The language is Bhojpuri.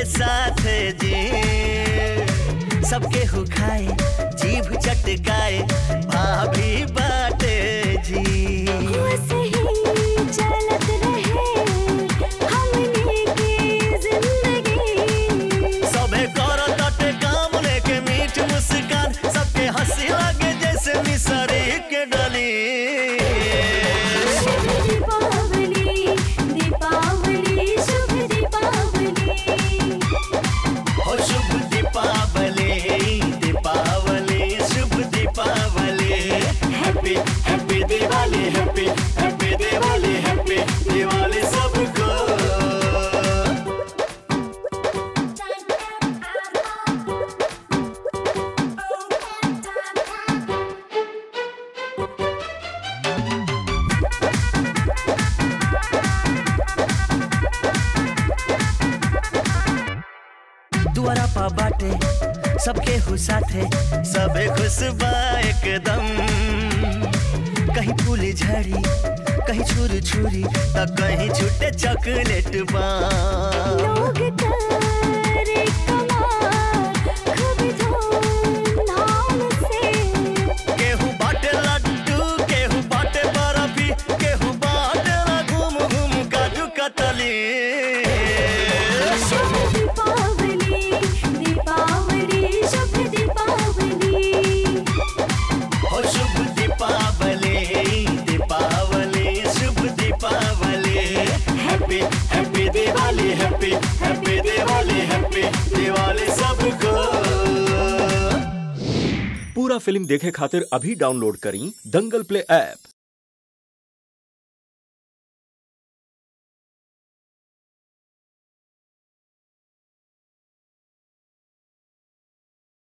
के साथ जी सबके हु खाए जीभ चटकाए भाभी बाटे जी सही चलत रहे हमनी की जिंदगी सबे करो तटे काम लेके मीठ मुस्कान सबके हंसी लगे जैसे मिसरी के डली शुभ दीपावली दीपावली शुभ दीपावली हो शुभ दीपावली दीपावली शुभ Deepawali happy happy Diwali happy happy Diwali happy Diwali सबको दुआरा पा बाटे सबके हु साथे सबे खुश बा एकदम कहीं फूल झड़ी कहीं छुर छुरी त कहीं छूटे चॉकलेट बा लोग करे कमाल खूब धूमधाम से केहू बाटे लड्डू केहू बाटे बर्फी केहू बाटे ना घूम घूम काजू कतली शुभ दीपावली दीपावली शुभ दीपावली हो शुभ दीपावली दीपावली शुभ Deepawali happy happy Diwali happy happy Diwali happy Diwali सबको पूरा फिल्म देखे खातिर अभी डाउनलोड करी दंगल प्ले ऐप